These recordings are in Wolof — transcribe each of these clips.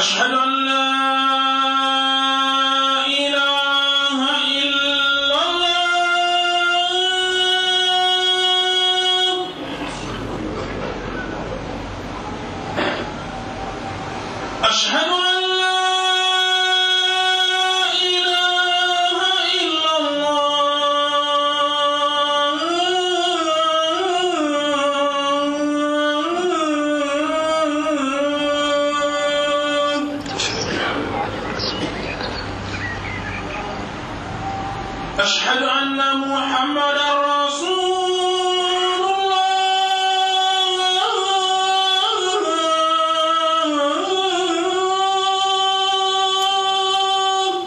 أشهد أن لا إله إلا الله أشهد أن لا إله إلا الله أشهد أن محمدا رسول الله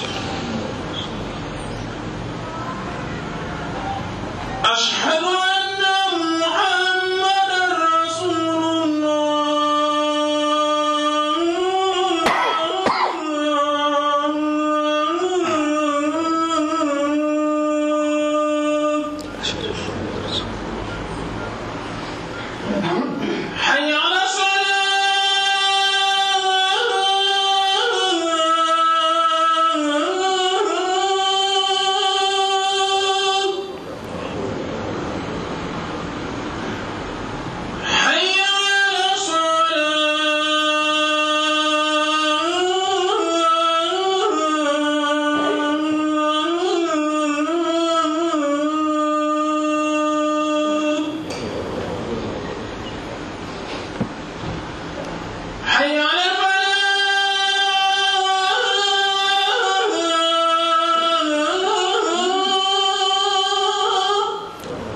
أشهد أن محمدا رسول الله حي على الصلاة حي على الصلاة حي على الفلاح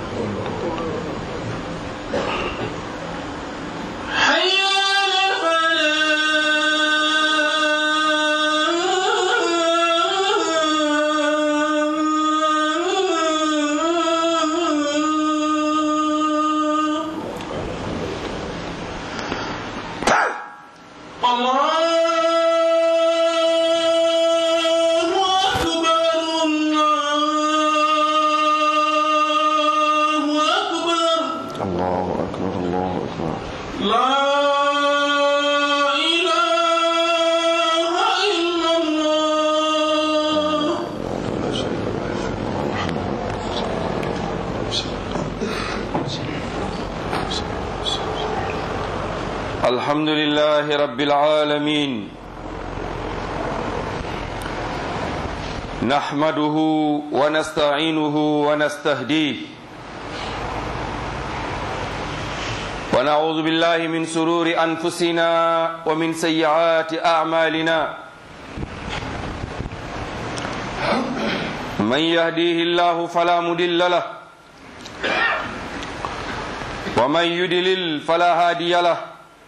حي على الفلاح الله أكبر الله أكبر الله أكبر الله أكبر لا إله إلا الله لا شريك له محمد الحمد لله رب العالمين نحمده ونستعينه ونستهديه ونعوذ بالله من سرور أنفسنا ومن سيئات أعمالنا من يهديه الله فلا مضل له ومن يدلل فلا هادي له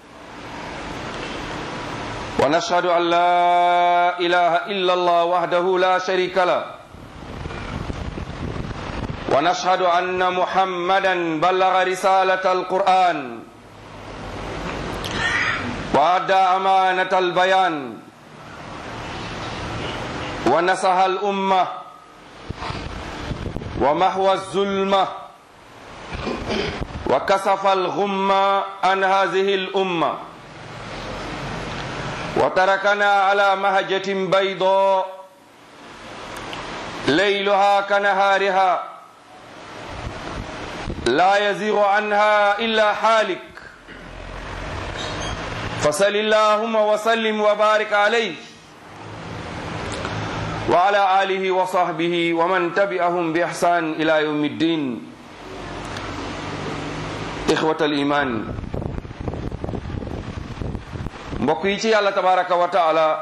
ونشهد أن لا إله إلا الله وحده لا شريك له ونشهد أن محمدا بلغ رسالة القرآن وأدى أمانة البيان ونصح الأمة ومحو الظلمة وكسف الغمة عن هذه الأمة وتركنا على مهجة بيضاء ليلها كنهارها لا يزيغ عنها إلا حالك فصل اللهم وسلم وبارك عليه وعلى آله وصحبه ومن تبعهم بإحسان إلى يوم الدين إخوة الإيمان mbokk yi ci yàlla tabaraka wa taala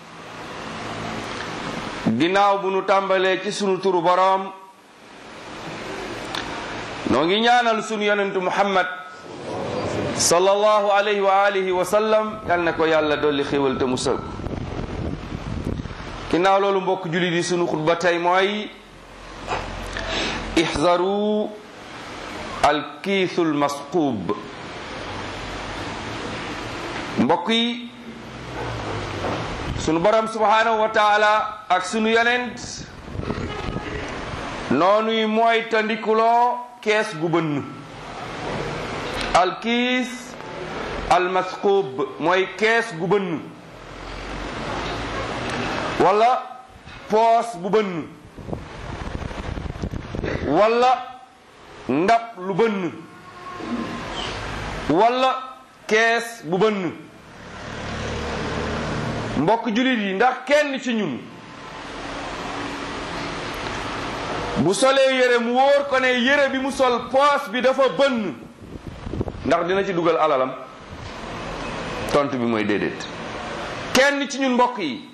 ginnaaw bu nu tàmbalee ci sunu turu boroom noo ngi ñaanal sunu yonentu muhammad sallallahu alayhi wa alihi wa sallam yal na ko yàlla dolli xéwal te musal ko ginnaaw loolu mbokk jullit yi sunu xutba tey mooy ixzaru alkiisul masquub mbokk yi sunu borom subhanahu wa taala ak sunu yonent noonuy mooy tandikuloo kees gu bënn alkiis almasquub mooy kees gu bënn wala poos bu bënn wala ndab lu bënn wala kees bu bënn mbokk jullit yi ndax kenn ci ñun bu solee yére mu wóor ko ne yére bi mu sol poos bi dafa bënn ndax dina ci dugal alalam tontu bi mooy déedéet kenn ci ñun mbokk yi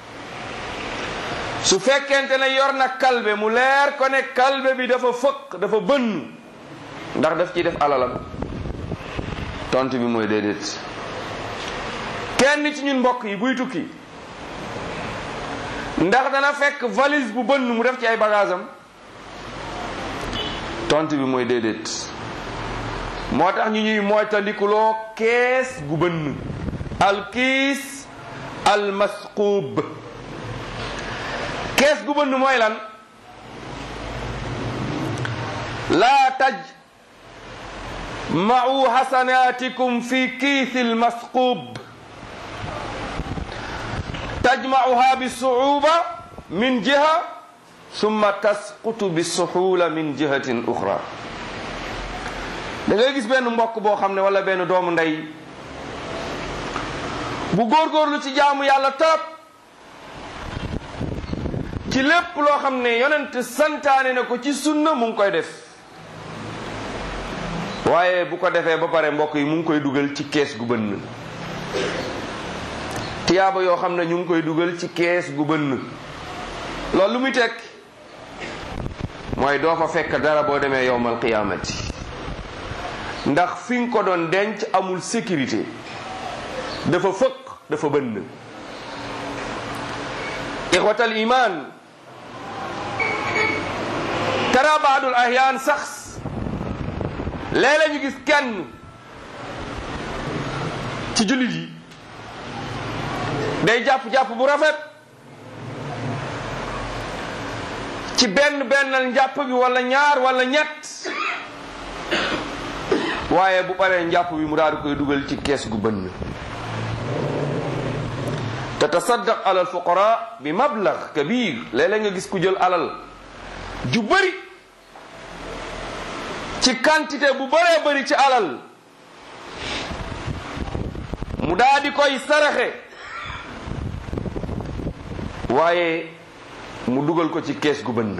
su fekkente ne yor na kalbe mu leer ko ne kalbe bi dafa fëq dafa bënn ndax daf ciy def alalam tontu bi mooy déedéet kenn ci ñun mbokk yi buy tukki ndax dana fekk valise bu bënn mu def ci ay bagaasam tontu bi mooy déedéet moo tax ñu ñuy moytandikuloo kees gu bënn alkiis almasquub kees gu bënn mooy lan laa taj ma'u hasanatikum fi kiisi almasquub tajma'uha bisuuba min jiha summa tasqutu bisuhula min jihatin uxra da ngay gis benn mbokk boo xam ne wala benn doomu ndey bu góorgóorlu ci jaamu yàlla trop ci lépp loo xam ne yonent santaane na ko ci sunna mu ngi koy def waaye bu ko defee ba pare mbokk yi mu ngi koy dugal ci kees gu bënn tiyaaba yoo xam ne ñu ngi koy dugal ci kees gu bënn loolu lu muy tekk mooy doo fa fekk dara boo demee yowmal qiyaamati ndax fi nga ko doon denc amul sécurité dafa fëq dafa bënn ixwatal iman tara baadul ahyaan sax léeg-léeg ñu gis kenn ci jullit yi day jàpp-jàpp bu rafet ci benn bennal njàpp bi wala ñaar wala ñett waaye bu paree njàpp bi mu daal di koy dugal ci kees gu bënn te tasaddaq ala alfuqara bi mablag kabir léeg-léeg nga gis ku jël alal ju bëri ci quantité bu bëree bëri ci alal mu daal di koy saraxe waaye mu dugal ko ci kees gu bënn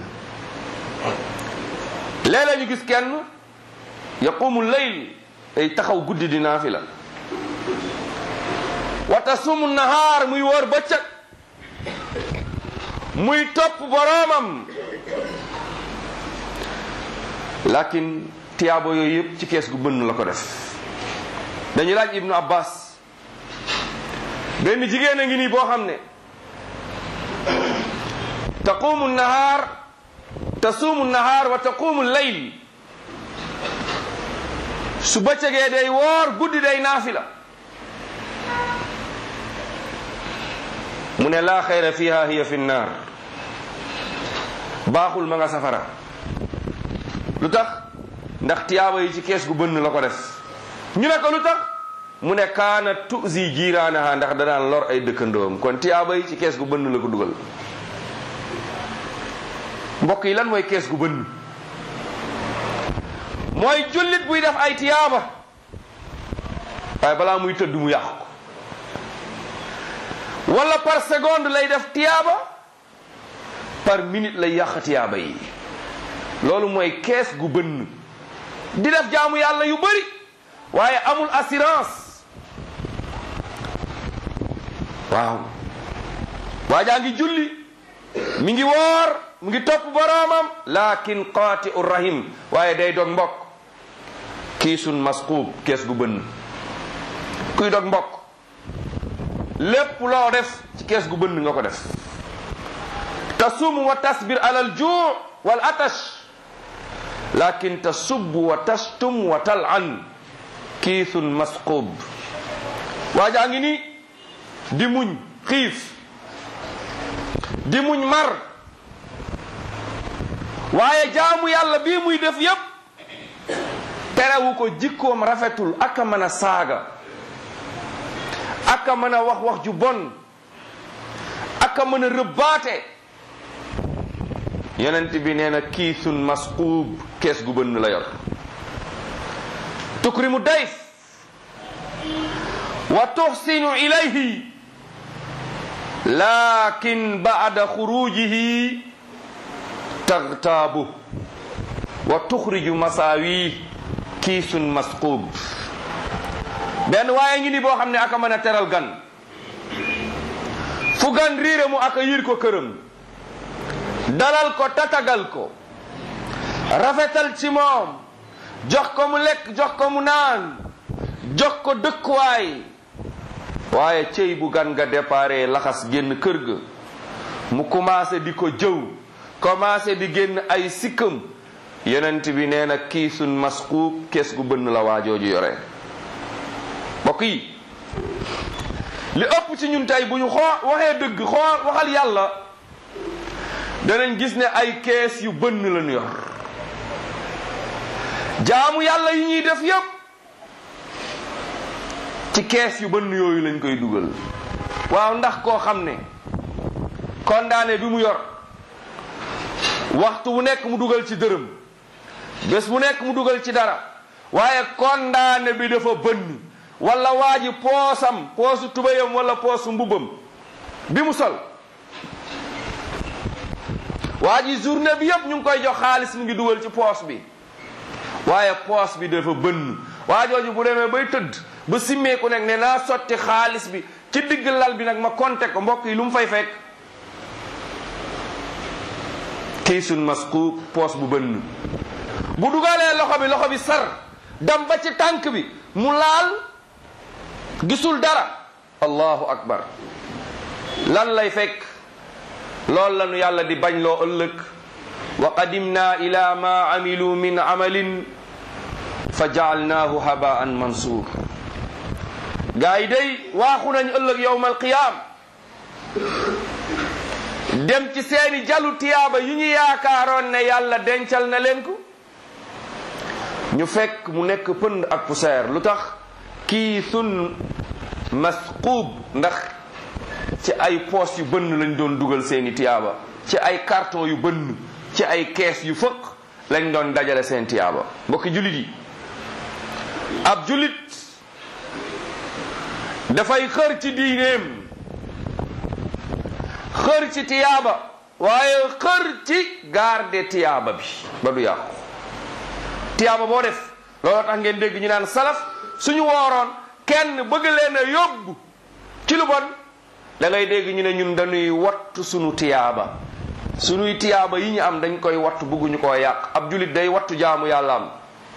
léeg-léeg ñu gis kenn yaqumu layl day taxaw guddi di naafila wa tasumu nahaar muy wóor bëccëg muy topp boroomam lakin tiyaabo yooyu yëpp ci kees gu bënn la ko def dañu laaj ibnu abbas benn jigéen a ngi nii boo xam ne taqumu nahaar tasuumu nahaar wa taqumu layl su bëccëgee day woor guddi day naafila mu ne laa xayra fiha hiya fi nnaar baaxul ma nga safara lu tax ndax tiyaaba yi ci kees gu bënn la ko def ñu ne ko lu tax mu ne kaana tuzi jiiraanaha ndax danaan lor ay dëkkandoom kon tiyaaba yi ci kees gu bënn la ko dugal mbokk yi lan mooy kees gu bënn mooy jullit buy def ay tiyaaba waaye balaa muy tëdd mu yàq ko wala par seconde lay def tiyaaba par minute lay yàq tiyaaba yi loolu mooy kees gu bënn di def jaamu yàlla yu bari waaye amul assurance waaw waajaa ngi julli mi ngi woor mu ngi topp boroomam lakin qaati u rahim waaye day dog mbokk kiisun masquub kees gu bënn kuy dog mbokk lépp loo def ci kees gu bënn nga ko def tasum wa tasbir ala al juu wal atash lakin tasubbu wa tastum wa talan kiisun masquub waajaa ngi ni di muñ xiif di muñ mar waaye jaamu yàlla bii muy def yépp terewu ko jikkoom rafetul aka mën a saaga aka mën a wax wax ju bon aka aka mën a rëbbaate yonent bi nee na kiisun masquub kees gu bënn la yor tukrimu dayf wa tuxsinu ilayhi lakin ba'da xurujihi tagtaabu wa tuxriju masaawi kiisun masquub benn waaye ngi ni boo xam ne aka mën a teral gan fu gan riire mu aka yir ko këram dalal ko tatagal ko rafetal ci moom jox ko mu lekk jox ko mu naan jox ko dëkkuwaay waaye cëy bu gan nga déparé laxas génn kër ga mu commencé di ko jëw commencé di génn ay sikkam yonent bi nee na kiisun masquub kees gu bënn la waajooju yore mbokk yi li ëpp ci ñun tey bu ñu xoo waxee dëgg xoo waxal yàlla danañ gis ne ay kees yu bënn lañu yor jaamu yàlla yi ñuy def yépp ci kees yu bënn yooyu lañ koy dugal waaw ndax koo xam ne condamné bi mu yor waxtu bu nekk mu dugal ci dërëm bés bu nekk mu dugal ci dara waaye condamné bi dafa bënn wala waa ji poosam poosu tubayam wala poosu mbubam bi mu sol waa ji journée bi yépp ñu ngi koy jox xaalis mu ngi dugal ci poos bi waaye poos bi dafa bënn waa jooju bu demee bay tëdd ba simmeeku nag ne naa sotti xaalis bi ci digg lal bi nag ma konte ko mbokk yi lu mu fay fekk kiisun masquub poos bu bënn bu dugalee loxo bi loxo bi sar dam ba ci tànk bi mu laal gisul dara allahu akbar lan lay fekk loolu lanu yàlla di bañ loo ëllëg wa qadimna ila ma amilu min amalin fa jaalnaahu habaan mansuur gaa yi day waaxu nañ ëllëg yowma alqiyaam dem ci seeni jalu tiyaaba yu ñu yaakaaroon ne yàlla dencal na leen ko ñu fekk mu nekk pënd ak poussière lu tax kiisun masquub ndax ci ay poos yu bënn lañ doon dugal seeni tiyaaba ci ay carton yu bënn ci ay kees yu fëq lañ doon dajale seen tiyaaba mbokki jullit yi ab jullit dafay xër ci diineem xër ci tiyaaba waaye xër ci garde tiyaaba bi ba du yàqu tiyaaba boo def looloo tax ngeen dégg ñu naan salaf suñu wooroon kenn bëgg leen a yóbbu ci lu bon da ngay dégg ñu ne ñun dañuy wattu suñu tiyaaba suñuy tiyaaba yi ñu am dañ koy wattu bëgguñu koo yàq ab jullit day wattu jaamu yàlla am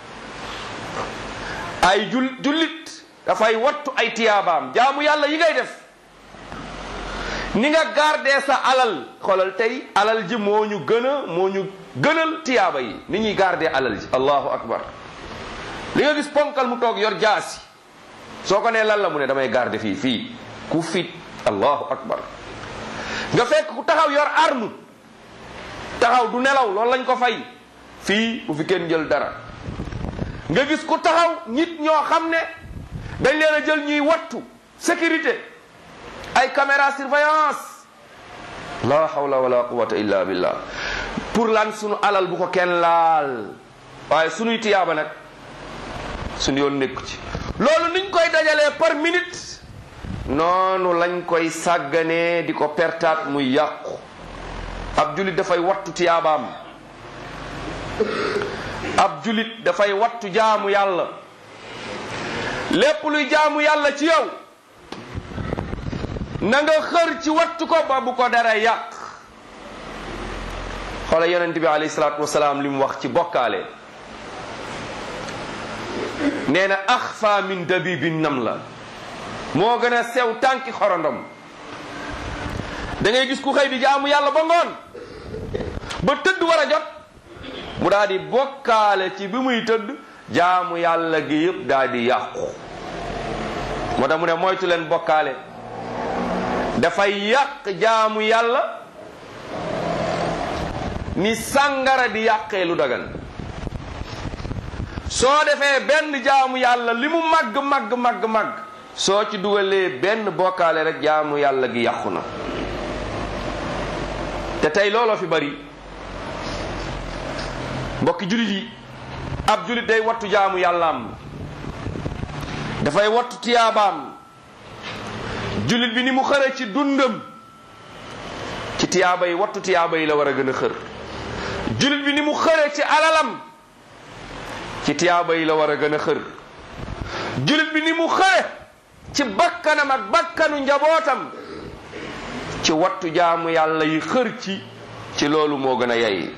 ay jul jullit dafay wattu ay tiyaabaam jaamu yàlla yi ngay def ni nga gardé sa alal xoolal tey alal ji moo ñu gën a moo ñu gënal tiyaaba yi ni ñuy gardé alal ji allahu akbar li nga gis ponkal mu toog yor jaasi soo ko nee lan la mu ne damay gardé fii fii ku fit allahu akbar nga fekk ku taxaw yor arme taxaw du nelaw loolu lañ ko fay fii bu fi kenn jël dara nga gis ku taxaw nit ñoo xam ne dañ leen a jël ñuy wattu sécurité ay caméra surveillance la hawla wala quwata illa billah pour lan sunu alal bu ko kenn laal waaye sunuy tiyaaba nag sunu yoon nekku ci loolu niñ koy dajalee par minute noonu lañ koy sàgganee di ko pertaat muy yàqu ab julit dafay wattu tiyaabaam ab julit dafay wattu jaamu yàlla lépp luy jaamu yàlla ci yow na nga xër ci wattu ko ba bu ko dara yàq xoola yonent bi alayhi salaatu wasalaam li mu wax ci bokkaale nee na axfa min dabibi nam la moo gën a sew tànki xorondom da ngay gis ku xëy di jaamu yàlla ba ngoon ba tëdd war a jot mu daal di bokkaale ci bi muy tëdd jaamu yàlla gi yëpp daal di yàqu moo tax mu ne moytu leen bokkaale dafay yàq jaamu yàlla ni sàngara di yàqee lu dagan soo defee benn jaamu yàlla li mu màgg màgg màgg màgg soo ci dugalee benn bokkaale rek jaamu yàlla gi yàqu na te tey looloo fi bari mbokki jullit yi ab jullit day wattu jaamu yàllaam dafay wattu tiyaabaam jullit bi ni mu xëre ci dundam ci tiyaaba yi wattu tiyaaba yi la war a gën a xër jullit bi ni mu xëre ci alalam ci tiyaaba yi la war a gën a xër jullit bi ni mu xëre ci bakkanam ak bakkanu njabootam ci wattu jaamu yàlla yi xër ci ci loolu moo gën a yey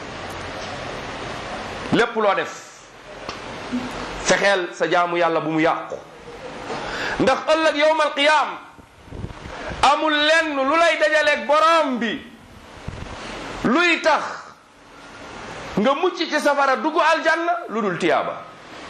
lépp loo def fexeel sa jaamu yàlla bu mu yàqu ndax ëllëg yowmal qiyaam amul lenn lu lay dajaleeg borom bi luy tax nga mucc ci safara dugg aljanna lu dul tiyaaba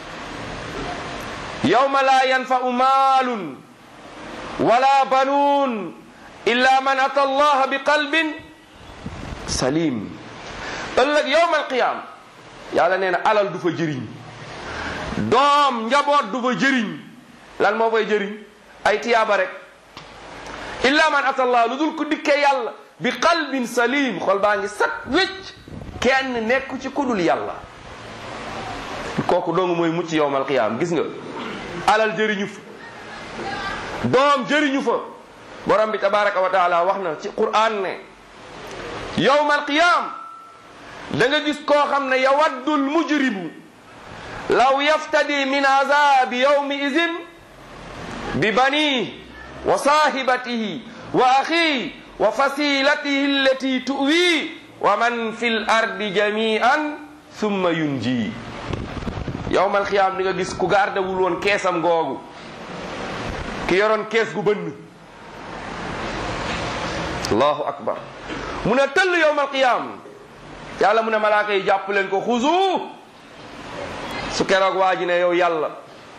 yawma la yanfa'u maalun wala banuun illa man ata allaha bi qalbin salim ëllëg yawmal qiyaam yàlla nee na alal du fa jëriñ doom njaboot du fa jëriñ lan moo fay jëriñ ay tiyaaba rek illa man ata allah lu dul ku dikkee yàlla bi qalbin salim xol baa ngi sat wécc kenn nekku ci kudul yàlla kooku dong mooy mucc yowmal qiyaam gis nga alal jëriñu fa doom jëriñu fa borom bi tabaraka wa taala wax na ci quran ne yowmal qiyaam da nga gis koo xam ne yawaddul mujrimu law yaftadi min azabi yawmi izin bi bani wa sahibatihi wa akhi wa fasilatihi allati tuwi wa man fi l ardi jamian thumma yunji yawmal qiyaam di nga gis ku gardewul woon keesam googu ki yoroon kees gu bënn allahu akbar mu ne tëll yawmal qiyaam yàlla mu ne malaaka yi jàpp leen ko xuzu su keroog waa ji ne yow yàlla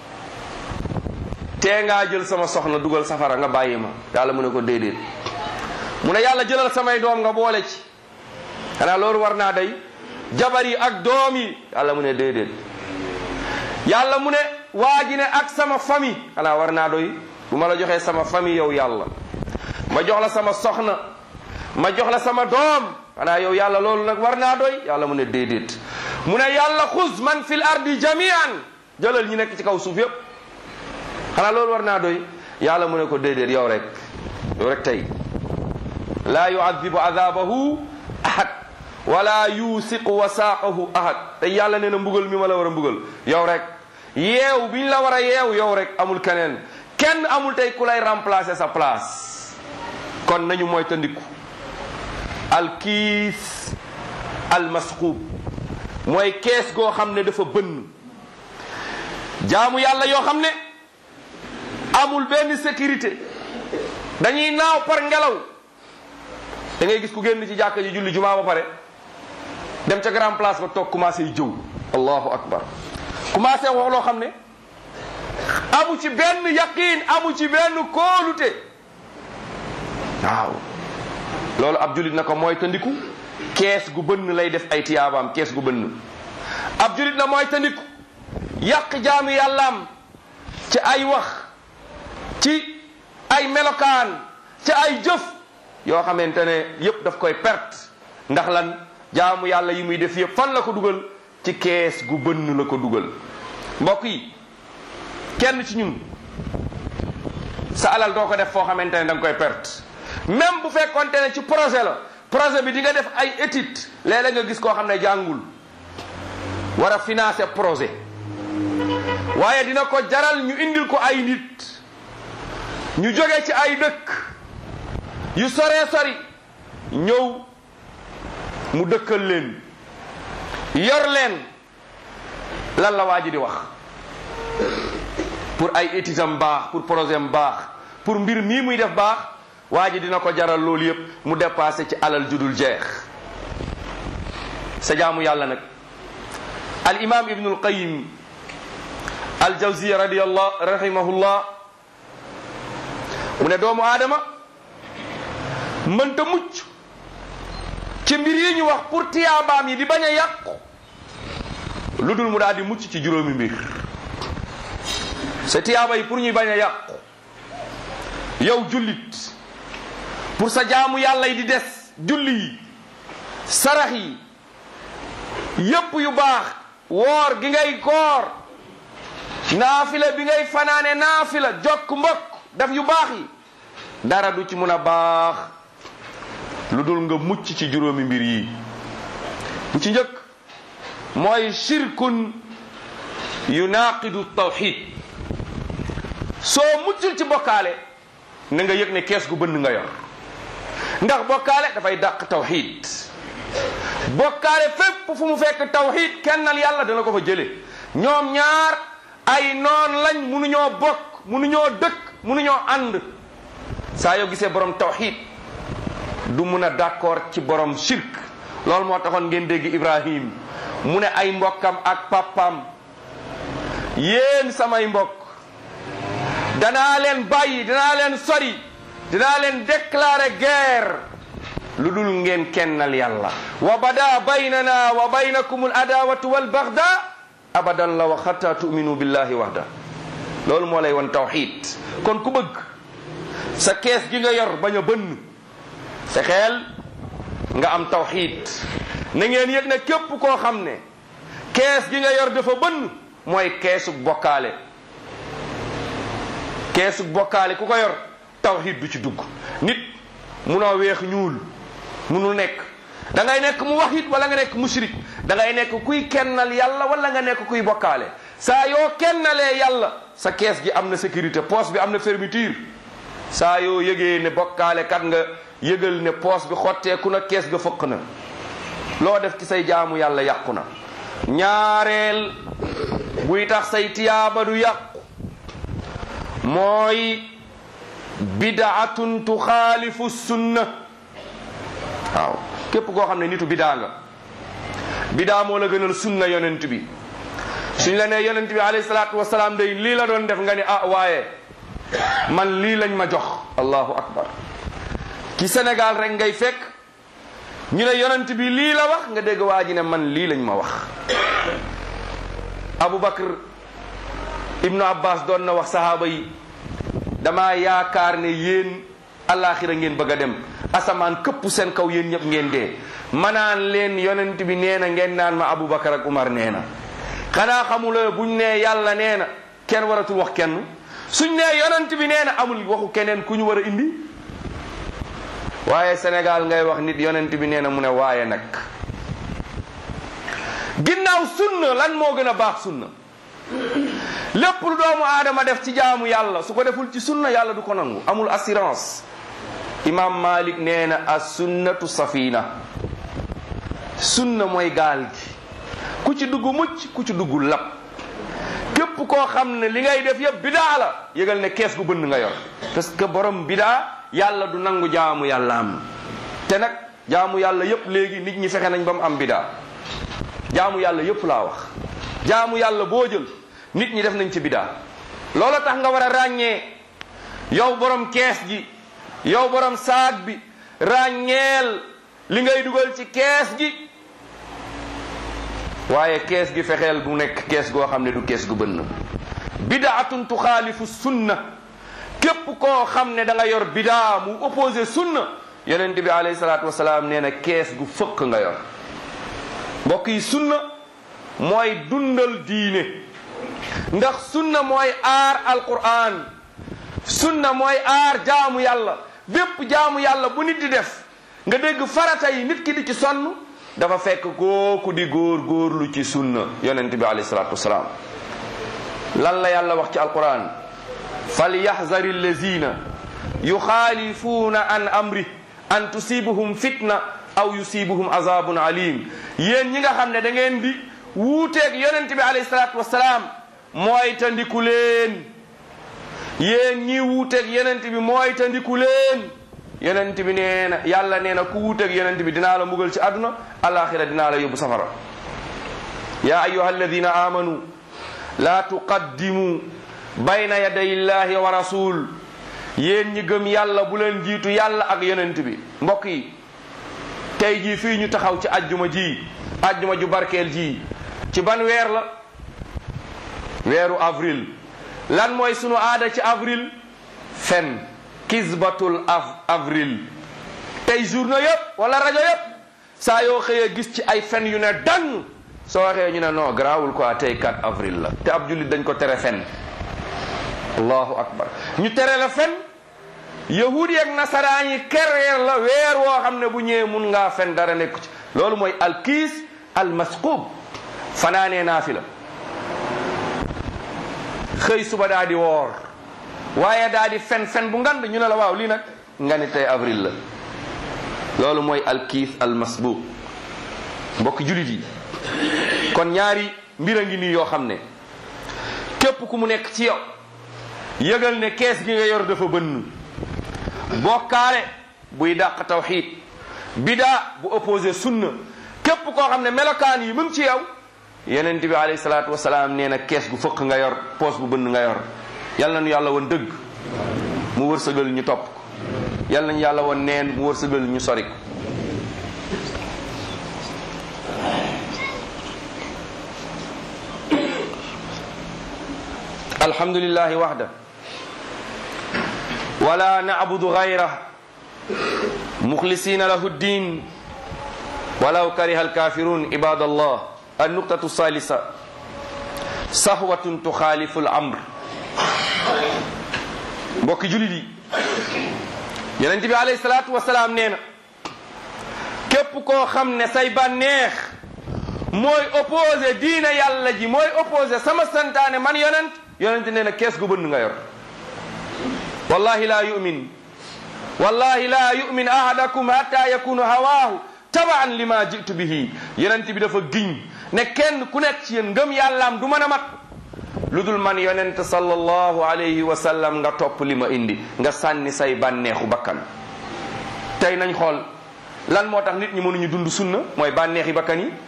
tee ngaa jël sama soxna dugal safara nga bàyyi ma yàlla mu ne ko déedéet mu ne yàlla jëlal samay doom nga boole ci xanaa loolu war naa day jabar yi ak doom yi yàlla mu ne déedéet yàlla mu ne waa ji ne ak sama famille xanaa war naa doy bu ma la joxee sama famille yow yàlla ma jox la sama soxna ma jox la sama doom xanaa yow yàlla loolu nag war naa doy yàlla mu ne déedéet mu ne yàlla xuz man fil ardi jamian jëlal ñi nekk ci kaw suuf yépp xanaa loolu war naa doy yàlla mu ne ko déedéet yow rek yow rek tey laa yuadibu adabahu ahad wala yusiqu wasaaqahu ahad te yàlla nee na mbugal mi ma la war a mbugal yow rek yeew biñ la war a yeew yow rek amul keneen kenn amul tey ku lay remplacer sa place kon nañu mooy tandiku alkiis almasquub mooy kees goo xam ne dafa bënn jaamu yàlla yoo xam ne amul benn sécurité dañuy naaw par ngelaw da ngay gis ku génn ci jàkka ji julli jumaa ba pare dem ca grand place ba toog commencé jëw allahu akbar commencé wax loo xam ne amu ci benn yaqiin amu ci benn kóolute waaw loolu ab julit na ko mooy tandiku kees gu bënn lay def ay tiyaabaam kees gu bënn ab julit na mooy tandiku yàq jaamu yàllaam ci ay wax ci ay melokaan ci ay jëf yoo xamante ne yépp daf koy perte ndax lan jaamu yàlla yi muy def yépp fan la ko dugal ci kees gu bënn la ko dugal mbokk yi kenn ci ñun sa alal doo ko def foo xamante ne da nga koy perte même bu fekkonte ne ci projet la projet bi di nga def ay étude léeg-léeg nga gis koo xam ne jàngul war a financer projet waaye dina ko jaral ñu indil ko ay nit ñu jóge ci ay dëkk yu soree sori ñëw mu dëkkal leen yor leen lan la waa ji di wax pour ay études am baax pour projet am baax pour mbir mii muy def baax waa ji dina ko jaral loolu yépp mu dépassé ci alal judul jeex sa jaamu yàlla nag al imam ibnul qayim al jawziya radiyallah rahimahullah mu ne doomu aadama mënta mucc ci mbir yi ñu wax pour tiyaabaam yi di bañ a yàqu lu dul mu daal di mucc ci juróomi mbir sa tiyaaba yi pour ñuy bañ a yàqu yow jullit pour sa jaamu yàlla yi di des julli yi sarax yi yépp yu baax woor gi ngay koor naafila bi ngay fanaane naafila jokk mbokk daf yu baax yi dara du ci mun a baax lu dul nga mucc ci juróomi mbir yi bu ci njëkk mooy shirkun yunaqidu tawxid soo muccul ci bokkaale na nga yëg ne kees gu bënn nga yor ndax bokkaale dafay dàq tawxid bokkaale fépp fu mu fekk tawxid kennal yàlla dana ko fa jële ñoom ñaar ay noon lañ munuñoo bokk munuñoo dëkk munuñoo ànd saa yoo gisee borom tawxid du mun a d'accord ci borom shirk loolu moo taxoon ngeen dégg Ibrahim mu ne ay mbokkam ak pappam yéen samay mbokk danaa leen bàyyi danaa leen sori dinaa leen déclarer guerre lu dul ngeen kennal yàlla wa bada baynana wa baynakum al adawatu wal bagda abadan la wa xatta tuminu billahi wahda loolu moo lay won tawxid kon ku bëgg sa kees gi nga yor bañ a bënn sa xeel nga am tawxid na ngeen yëg ne képp koo xam ne kees gi nga yor dafa bënn mooy keesu bokkaale keesu bokkaale ku ko yor tawxid du ci dugg nit munoo weex ñuul munul nekk da ngay nekk mu waxit wala nga nekk mushrik da ngay nekk kuy kennal yàlla wala nga nekk kuy bokkaale saa yoo kennalee yàlla sa kees gi am na sécurité poche bi am na fermeture saa yoo yëgee ne bokkaale kat nga yëgal ne poche bi xotteeku na kees ga fëq na loo def ci say jaamu yàlla yàqu na ñaareel buy tax say tiyaaba du yàqu mooy bidaatun tuxaalifu sunna waaw képp koo xam ne nitu bidaa nga bidaa moo la gënal sunna yonent bi suñ la nee yonent bi alayhi salaatu wasalaam day lii la doon def nga ni ah waaye man lii lañ ma jox allahu akbar ci Sénégal rek ngay fekk ñu ne yonent bi lii la wax nga dégg waa ji ne man lii lañ ma wax Abu Bakr Ibnu Abbas doon na wax sahaaba yi dama yaakaar ne yéen alaxira ngeen bëgg a dem asamaan këpp seen kaw yéen ñëpp ngeen dee manaan leen yonent bi nee na ngeen naan ma Aboubacar ak Umar nee na xanaa xamula buñ nee yàlla nee na kenn waratul wax kenn suñ nee yonent bi nee na amul waxu keneen ku ñu war a indi waaye Sénégal ngay wax nit yonent bi nee na mu ne waaye nag ginnaaw sunna lan moo gën a baax sunna lépp lu doomu aadama def ci jaamu yàlla su ko deful ci sunna yàlla du ko nangu amul assurance imam malik nee na as sunnatu safina sunna mooy gaal gi ku ci dugg mucc ku ci dugg lab képp koo xam ne li ngay def yëpp bidaa la yëgal ne kees gu bënn nga yor parce que borom bidaa yàlla du nangu jaamu yàlla am te nag jaamu yàlla yëpp léegi nit ñi fexe nañ ba mu am bidaa jaamu yàlla yëpp laa wax jaamu yàlla boo jël nit ñi def nañ ci bidaa loola tax nga war a ràññee yow borom kees gi yow borom saag bi ràññeel li ngay dugal ci kees gi waaye kees gi fexeel bu nekk kees goo xam ne du kees gu bënn bidaatun tuxaalifu sunna képp koo xam ne da nga yor bidaa mu opposé sunna yonent bi alayhi salaatu wasalaam nee na kees gu fëkk nga yor mbokk yi sunna mooy dundal diine ndax sunna mooy aar alquran sunna mooy aar jaamu yàlla bépp jaamu yàlla bu nit di def nga dégg farata yi nit ki di ci sonn dafa fekk kooku di góor góorlu ci sunna yonent bi alayhi salaatu wasalaam lan la yàlla wax ci alquran falyaxzari allazina yuxaalifuuna an amri an tusibuhum fitna aw yusibuhum azabun alim yéen ñi nga xam ne da ngeen di wuuteeg yonent bi alayhi salaatu wasalaam mooy tandiku leen yéen ñi wuuteeg yonent bi mooy tandiku leen yonent bi nee na yàlla nee na ku wuuteeg yonent bi dinaa la mbugal ci àdduna alaxira dinaa la yóbbu safara ya ayuha alladina amanu la tuqaddimu bayna yaday illahi wa rasul yéen ñi gëm yàlla bu leen jiitu yàlla ak yonent bi mbokk yi tey jii fii ñu taxaw ci ajjuma ji ajjuma ju barkeel ji ci ban weer la weeru avril lan mooy sunu aada ci avril fen kisbatul av avril tey journaux yëpp wala rajo yëpp saa yoo xëyee gis ci ay fen yu ne dang soo waxee ñu ne non garaawul quoi tey 4 avril la te ab jullit dañ ko tere fen allahu akbar ñu tere la fen yahudi ak nasaraan yi kereer la weer woo xam ne bu ñëwee mun ngaa fen dara nekku ci loolu mooy alkiis almasquub fanaanee naa fi la xëy suba daa di woor waaye daa di fen fen bu ngand ñu ne la waaw lii nag nga ni tey avril la loolu mooy alkiis almasbuub mbokk julit yi kon ñaari mbir a ngi nii yoo xam ne képp ku mu nekk ci yow yëgal ne kees gi nga yor dafa bënn bokkaale buy dàq tawxiid bidaa bu opposé sunna képp koo xam ne melokaan yi mu ngi ci yow yenent bi alayhi salaatu wasalaam nee na kees gu fëq nga yor poos bu bënn nga yor yal na nu yàlla woon dëgg mu wërsëgal ñu topp ko yal nañu yàlla woon neen mu wërsëgal ñu sori ko alhamdulillahi waxda wala nacbudu gayra muxlisina lahu ddin walaw kariha alkafirun ibad allah النقطة الثالثة صحوة تخالف الأمر mbokki julit yi yonent bi alayhi salaatu wasalaam nee na képp koo xam ne say bànneex mooy opposé diine yàlla ji mooy opposé sama santaane man yonent yonent nee na kees gu bënn nga yor wallahi la yumin wallahi la yumin ahadakum hatta yakunu hawaahu tabaan lima jitu bihi yonent bi dafa giñ ne kenn ku nekk ci yéen ngëm yàllaam du mën a mat lu dul man yonent sallallahu alayhi wa sallam nga topp li ma indi nga sànni say bànneexu bakkan tey nañ xool lan moo tax nit ñi mënuñu dund sunna mooy bànneexi bakkan yi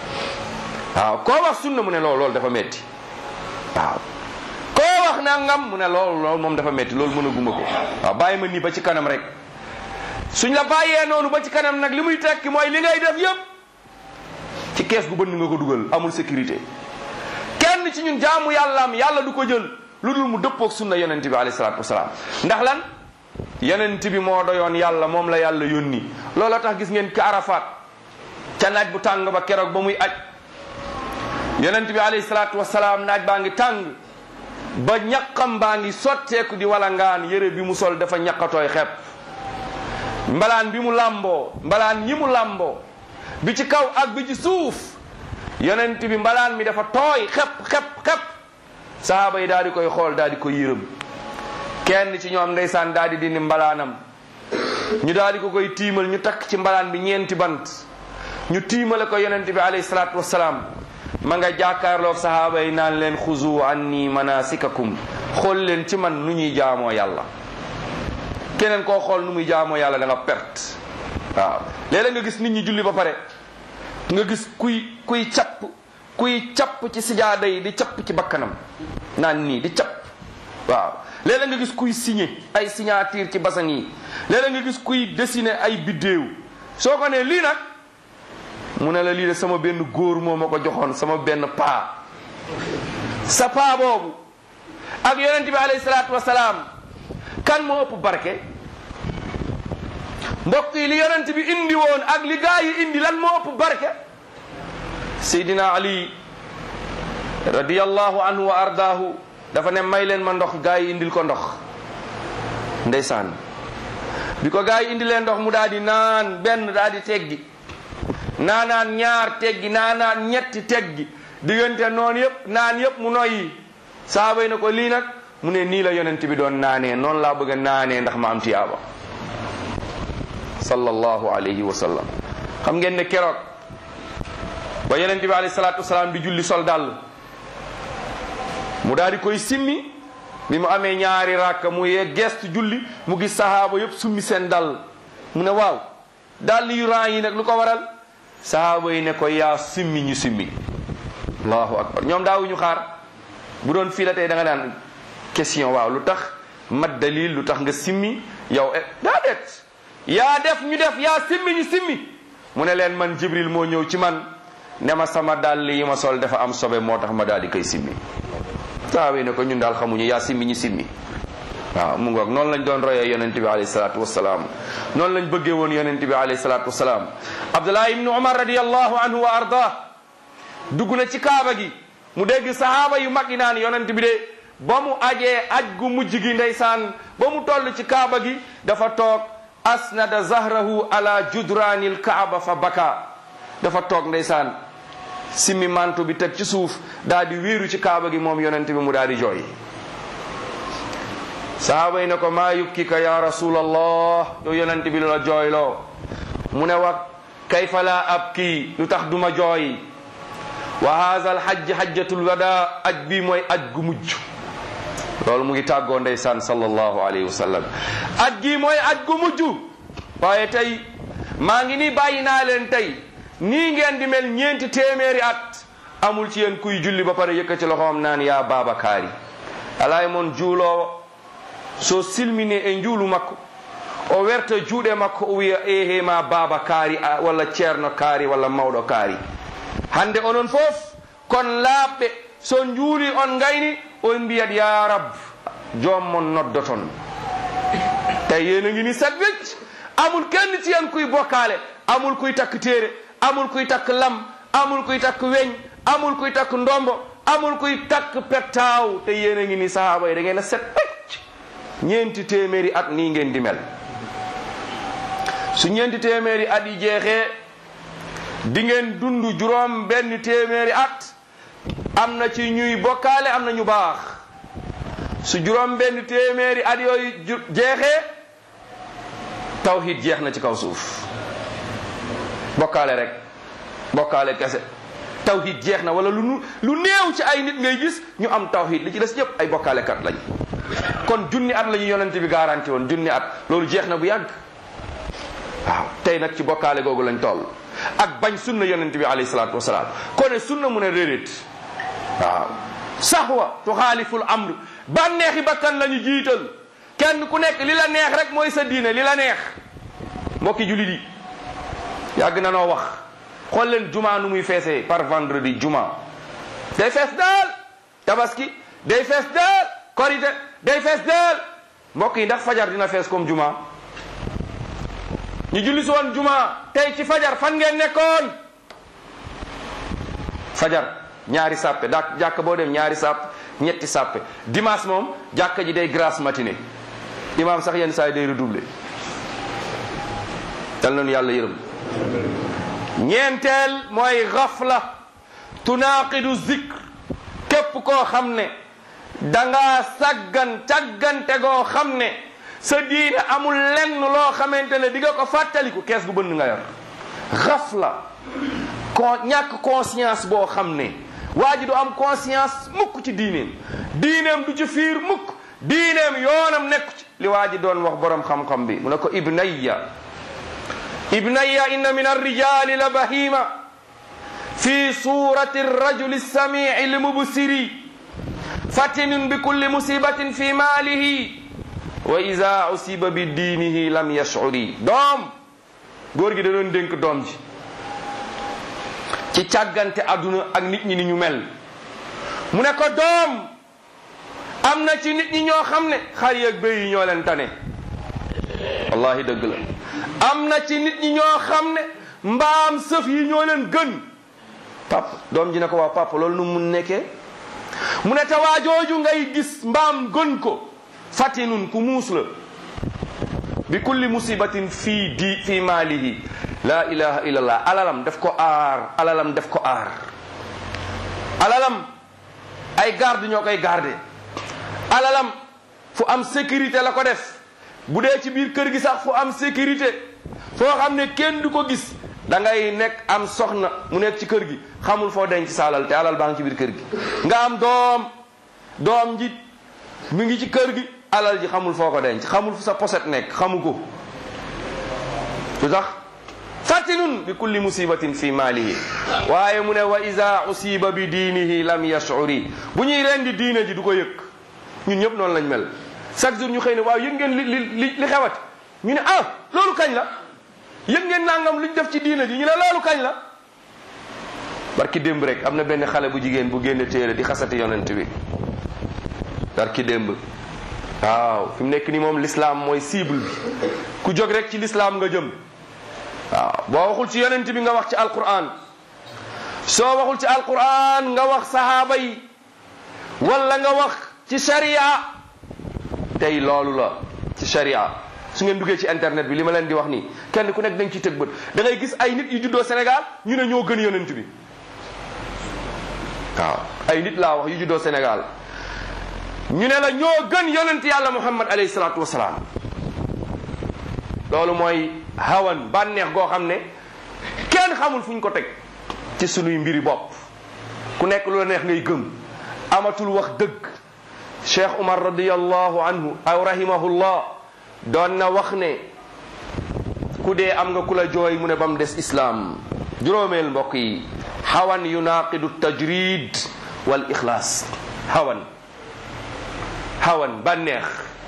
waaw koo wax sunna mu ne loolu loolu dafa metti waaw koo wax nangam mu ne loolu loolu moom dafa metti loolu mënaguma ko waaw bàyyi ma nii ba ci kanam rek suñ la bàyyee noonu ba ci kanam nag li muy tekki mooy li ngay def yëpp ci kees gu bënn nga ko dugal amul sécurité kenn ci ñun jaamu yàllaam yàlla du ko jël lu dul mu dëppoog sunna yonent bi alayhi salaatu wasalaam ndax lan yonent bi moo doyoon yàlla moom la yàlla yónni looloo tax gis ngeen ka arafaat ca naaj bu tàng ba keroog ba muy aj yonent bi alayhi salaatu wasalaam naaj baa ngi tàng ba ñaqam baa ngi sotteeku di wala ngaan yére bi mu sol dafa ñaqatooy xepp mbalaan bi mu làmboo mbalaan ñi mu làmboo bi ci kaw ak bi ci suuf yonent bi mbalaan mi dafa tooy xepp xepp xepp sahaaba yi daal di koy xool daal di koy yërëm kenn ci ñoom ndeysaan daal di dindi mbalaanam ñu daal di ko koy tiimal ñu takk ci mbalaan bi ñeenti bant ñu tiimale ko yonent bi alayhi salaatu wassalaam ma nga jàkkaarloog sahaaba yi naan leen xuzu anni manasikakum xool leen ci man nu ñuy jaamoo yàlla keneen koo xool nu muy jaamoo yàlla da nga perte waaw léeg-léeg nga gis nit ñi julli ba pare nga gis kuy kuy capp kuy capp ci sijaada yi di capp ci bakkanam naan nii di capp waaw léeg-léeg nga gis kuy signé ay signature ci basan yi léeg-léeg nga gis kuy dessiner ay biddéew soo ko nee lii nag mu ne la lii de sama benn góor moo ma ko joxoon sama benn paa sa paa boobu ak yonent bi alayhi salaatu wasalaam kan moo ëpp barke mbokk yi li yonent bi indi woon ak li gaa yi indi lan moo ëpp barke seydina ali radiyallahu anhu wa ardaahu dafa ne may leen ma ndox gaa yi indil ko ndox ndeysaan bi ko gaa yi indi leen ndox mu daal di naan benn daal di teggi naanaan ñaar teggi naanaan ñetti teggi diggante noonu yëpp naan yëpp mu noyyi saaba yi ne ko lii nag mu ne nii la yonent bi doon naanee noonu laa bëgg a naanee ndax ma am tiyaaba sallallahu alayhi wa sallam xam ngeen ne keroog ba yonent bi alayhi salaatu wasalaam di julli sol dàll mu daal di koy simmi bi mu amee ñaari rakka mu yee gestu julli mu gis sahaaba yëpp summi seen dàll mu ne waaw dàll yu ran yi nag lu ko waral sahaaba yi ne ko yaa simmi ñu simmi allahu akbar ñoom daawuñu xaar bu doon fii la tey da nga daan question waaw lu tax mat dalil lu tax nga simmi yow daa det yaa def ñu def yaa simmi ñu simmi mu ne leen man jibril moo ñëw ci man ne ma sama dàll yi ma sol dafa am sobe moo tax ma daal di koy simmi sahaaba yi ne ko ñun daal xamuñu yaa simmi ñu simmi waaw mu ngoog noonu lañ doon royee yonent bi alayhi salaatu wasalaam noonu lañ bëggee woon yonent bi alayhi salaatu wasalaam abdullah ibnu umar radiallahu anhu wa arda dugg na ci kaaba gi mu dégg sahaaba yu mag yi naan yonent bi de ba mu ajee aj gu mujj gi ndeysaan ba mu toll ci kaaba gi dafa toog asnada zahrahu ala judraanil kaaba fa baka dafa toog ndeysaan simmi manto bi teg ci suuf daal di wéeru ci kaaba gi moom yonent bi mu daal di jooy sahaaba yi ne ko maa yukkika ya rasulallah yow yonent bi lu la jooyloo mu ne wax kayfa laa abki lu tax duma jooy wa haza alhajj hajjatul wada aj bi mooy aj gu mujj loolu mu ngi tàggoo ndeysaan sallallahu alayhi wa sallam aj gi mooy aj gu mujj waaye tey maa ngi nii bàyyi naa leen tey nii ngeen di mel ñeenti téeméeri at amul ci yéen kuy julli ba pare yëkkati loxoom naan yaa babakaari alay moon juuloowo so silmini e njuulu makko o werta juuɗe makko o wiya ehe ma baba kaari walla ceerno kaari walla mawɗo kaari hande onon fof kon laaɓɓe so njuuli on gayni on mbiyat ya rab joom mon noddoton tawi yéen a ngi ni set wecc amul kenn ci yen kuy bokkaale amul kuy takk téere amul kuy takk lam amul kuy takk weñ amul kuy takk ndombo amul kuy takk pettaaw te yéen a ngi ni sahaaba yi da ngeen a set wecc ñeenti téeméeri at nii ngeen di mel su ñeenti téeméeri at yi jeexee di ngeen dund juróom benn téeméeri at am na ci ñuy bokkaale am na ñu baax su juróom benn téeméeri at yooyu jeexee tawhid jeex na ci kaw suuf bokkaale rek bokkaale kese tawhid jeex na wala lu nu lu néew ci ay nit ngay gis ñu am tawhid li ci des ñëpp ay bokkaalekat lañ kon junni at la ñu yonent bi garanti woon junni at loolu jeex na bu yàgg waaw tey nag ci bokkaale googu lañ toll ak bañ sunna yonent bi alayhi salaatu wasalaam kone sunna mu ne réeréet waaw saxwa tuxaaliful amr bànneexi bakkan la ñu jiital kenn ku nekk li la neex rek mooy sa diine li la neex mbokki julit yi yàgg na noo wax xool leen juma nu muy feesee par vendredi juma day fees daal tabaski day fees daal korite day fees daal mbokk yi ndax fajar dina fees comme juma ñu julli si woon juma tey ci fajar fan ngeen nekkoon fajar ñaari sàppe dak jàkk boo dem ñaari sàpp ñetti sàppe dimanche moom jàkk ji day grasse matinée imam sax yenn saa yi day redoubler yal nañu yàlla yërëm ñeenteel mooy xafla tunaaqidu zikr képp koo xam ne dangaa saggan càggante goo xam ne sa diine amul lenn loo xamante ne di nga ko fàttaliku kees gu bënn nga yor xafla con ñàkk conscience boo xam ne waa ji du am conscience mukk ci diineem diineem du ci fiir mukk diineem yoonam nekku ci li waa ji doon wax borom xam-xam bi mu ne ko ibnayya ibnayya inna min arrijali la bahima fi surati arrajuli samii lmubsiri fatinun bi kulli musibatin fi maalihi wa ida usiba bi diinihi lam yashuri doom góor gi da doon dénk doom ji ci càggante àdduna ak nit ñi ni ñu mel mu ne ko doom am na ci nit ñi ñoo xam ne xar yeeg béy yi ñoo leen tane wallahi dëgg la am na ci nit ñi ñoo xam ne mbaam sëf yi ñoo leen gën pap doom ji ne ko waaw pap loolu nu mun nekkee mu ne tawaajooju ngay gis mbaam gën ko fatinun ku muus la bi kulli musibatin fii di fii maalihi la ilaha illallah alalam def ko aar alalam def ko aar alalam ay garde ñoo koy garde alalam fu am sécurité la ko def bu dee ci biir kër gi sax fu am sécurité foo xam ne kenn du ko gis da ngay nekk am soxna mu nekk ci kër gi xamul foo denc sa alal te alal baa ngi ci biir kër gi nga am doom doom ji mu ngi ci kër gi alal ji xamul foo ko denc xamul fu sa poset nekk xamu ko lu tax fatinun bi kulli musibatin fi maalihi waaye mu ne wa ida usiba bi diinihi lam yashuri bu ñuy rendi diine ji du ko yëg ñun ñëpp noonu lañ mel chaque jour ñu xëy ne waaw yëg ngeen li li li xewat ñu ne ah loolu kañ la yëg ngeen nangam luñ def ci diine ji ñu ne loolu kañ la barki démb rek am na benn xale bu jigéen bu génne téere di xasati yonent bi barki démb waaw fi mu nekk ni moom l'islam mooy cible bi ku jóg rek ci l'islam nga jëm waaw boo waxul ci yonent bi nga wax ci alquran soo waxul ci alquran nga wax sahaaba yi wala nga wax ci sharia tey loolu la ci sharia su ngeen duggee ci internet bi li ma leen di wax nii kenn ku nekk da nga ciy tëg bët da ngay gis ay nit yu juddoo Sénégal ñu ne ñoo gën yonent bi waaw ay nit laa wax yu juddoo Sénégal ñu ne la ñoo gën yonent yàlla Muhammad alayhi salaatu wasalaam loolu mooy hawan bànneex goo xam ne kenn xamul fu ñu ko teg ci sunuy mbiri bopp ku nekk lu la neex ngay gëm amatul wax dëgg cheikh umar radiallahu anhu aw rahimahullah doon na wax ne ku dee am nga ku la jooy mu ne ba mu des islaam juróomeel mbokk yi hawan yunaqidu tajrid wal ixlaas hawan hawan bànneex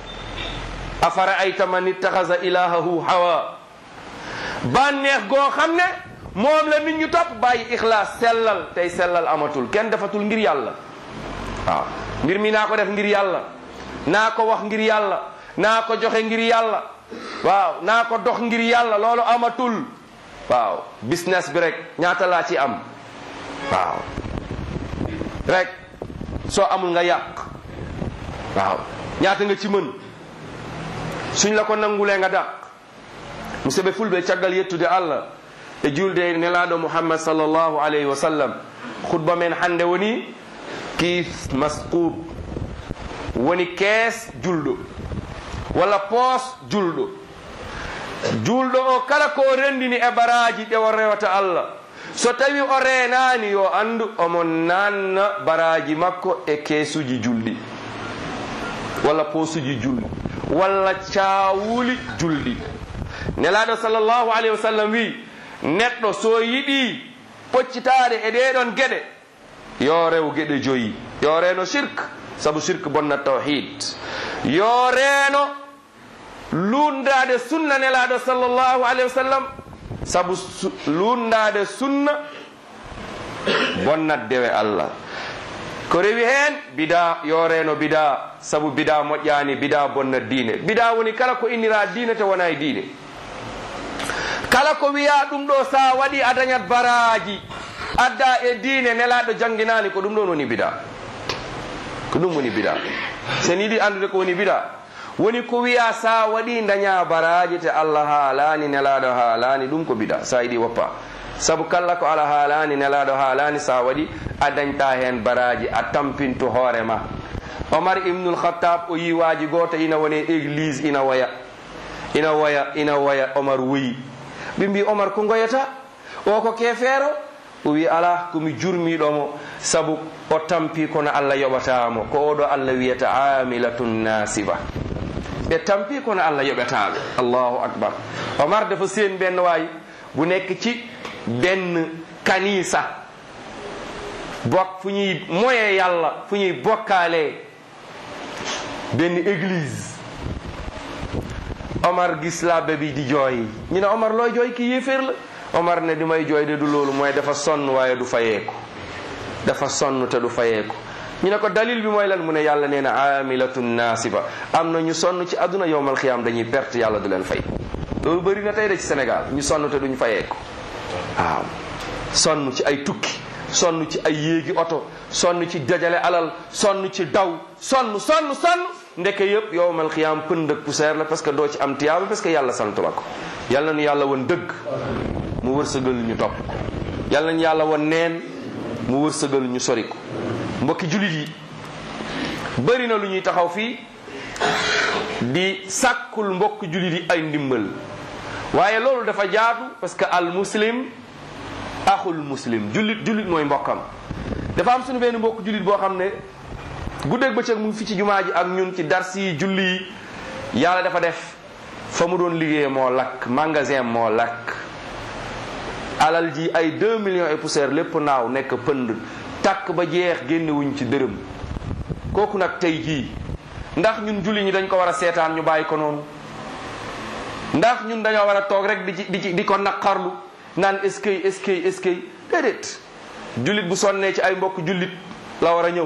afara ayta man ittaxasa ilahahu hawa bànneex goo xam ne moom la nit ñu topp bàyyi ixlaas sellal tey sellal amatul kenn defatul ngir yàlla waaw mbir mi naa ko def ngir yàlla naa ko wax ngir yàlla naa ko joxe ngir yàlla waaw naa ko dox ngir yàlla loolu amatul waaw business bi rek ñaata laa ci am waaw rek soo amul nga yàq waaw ñaata nga ci mën suñ la ko nangulee nga dàq musidɓe fulɓe caggal yettude allah e julde e nelaɗo muhammad sallllahu alayhi wa sallam khutba men hannde woni kiis masqub woni kees julɗo walla poos julɗo julɗo o kala ko rendini e baraji ɗe o rewata allah so tawi o renani yo andu omo nanna baraji makko e keesuji julɗi walla poosuji julɗi walla cawuli julɗi nelaɗo sallllahu alayhi wa sallam wi neɗɗo so yiɗi poccitade e ɗeɗon gueɗe yo rew gueɗe joyi yo reno shirk saabu shirk bonnat tawhid yo reeno lundade sunna nelaɗo sallllahu alayhi wa sallam saabu lundade sunna bonnat dewe allah ko rewi hen bida yo reno bida saabu bida moƴƴani bida bonnat diine bida woni kala ko innira diine te wona e diine kala ko wiya ɗum ɗo sa waɗi a dañat baraji adda e diine nelaɗo jangginani ko ɗum ɗon woni bida ko ɗum woni bida sen yiɗi andude ko woni bida woni ko wiya sa waɗi daña baraji te allah haalani nelaɗo haalani ɗum ko bida sa yiɗi woppa saabu kala ko ala haalani nelaɗo haalani sa waɗi a dañta hen baraji a tampinto hoorema omar ibnul khattab o yiwaji goto ina woni église ina waya ina waya ina waya omar woyi ɓe mbi omar ko goyata o ko kefeero o wi ala komi jurmiɗomo saabu o tampi kono allah yoɓatamo ko oɗo allah wiyata amilatun nasiba ɓe tampi kono allah yoɓetaɓe allahu akbar omar dafa seen benn waay bu nekk ci benn kanisa bok fu ñuy moye yàlla fu ñuy bokkaale benn église omar gis labbe bi di jooy ñu ne omar looy jooy ki yéeféer la omar ne di may jooy de du loolu mooy dafa sonn waaye du fayeeku dafa sonn te du fayeeku ñu ne ko dalil bi mooy lan mu ne yàlla nee na amilatun nasiba am na ñu sonn ci àdduna yowmal xiyaam dañuy perte yàlla du leen fay loolu bëri na tey de ci Sénégal ñu sonn te duñ fayeeku waaw sonn ci ay tukki sonn ci ay yéegi oto sonn ci dajale alal sonn ci daw sonn sonn sonn ndeke yëpp yowmal xiyaam pënd ak poussière la parce que doo ci am tiyaaba parce que yàlla santu la ko yàlla nañu yàlla woon dëgg mu wërsëgal ñu topp ko yàlla nañu yàlla woon neen mu wërsëgal ñu sori ko mbokki jullit yi bëri na lu ñuy taxaw fii di sàkkul mbokk jullit yi ay ndimbal waaye loolu dafa jaatu parce que al muslim axul muslim jullit jullit mooy mbokkam dafa am suñu benn mbokk jullit boo xam ne guddeeg bëccëg mu ngi fi ci jumaa ji ak ñun ci dars yi julli yi yàlla dafa def fa mu doon liggéey moo lakk magasin moo lakk alal ji ay 2 millions et poussière lépp naaw nekk pënd takk ba jeex génnewuñ ci dërëm kooku nag tey jii ndax ñun julli ñi dañ ko war a seetaan ñu bàyyi ko noonu ndax ñun dañoo war a toog rek di ci di ci di ko naqarlu naan eskay eskay eskay déedéet jullit bu sonnee ci ay mbokk jullit la war a ñëw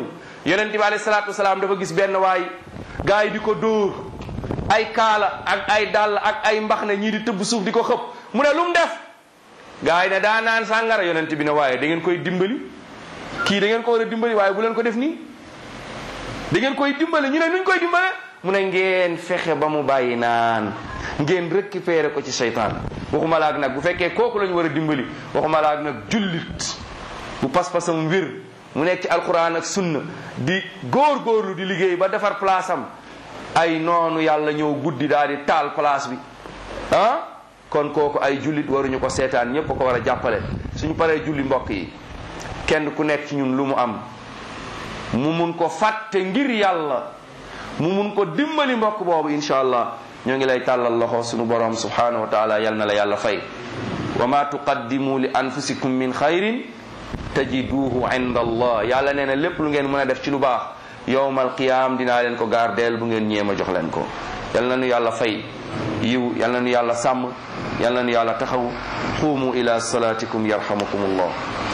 yonent bi alayhi salaatu wasalaam dafa gis benn waay gars yi di ko dóor ay kaala ak ay dàll ak ay mbaxne ñii di tëbb suuf di ko xëpp mu ne lu mu def gars yi ne daa naan sàngara yonent bi ne waaye da ngeen koy dimbali kii da ngeen ko war a dimbali waaye bu leen ko def nii da ngeen koy dimbali ñu ne nuñ koy dimbale mu ne ngeen fexe ba mu bàyyi naan ngeen récupérer ko ci seytaan waxuma laag nag bu fekkee kooku lañ war a dimbali waxuma laag nag jullit bu pas-pasam wér mu nekk ci alquran ak sunna di góor-góorlu di liggéey ba defar place am ay noonu yàlla ñëw guddi daal di taal place bi ah kon kooku ay jullit waruñu ko seetaan ñëpp ko war a jàppale suñu paree julli mbokk yi kenn ku nekk ci ñun lu mu am mu mun ko fàtte ngir yàlla mu mun ko dimbali mbokk boobu incha allah ñoo ngi lay tàllal loxo suñu borom subhanahu wa taala yal na la yàlla fay wa ma tuqaddimu li anfusikum min xayrin tajiduhu inda allah yàlla nee na lépp lu ngeen mën a def ci lu baax yowmal qiyaam dinaa leen ko gaardeel bu ngeen ñeema jox leen ko yal na nu yàlla fay yiw yal na nu yàlla sàmm yal na nu yàlla taxaw xuumu ila salatikum yarhamukum allah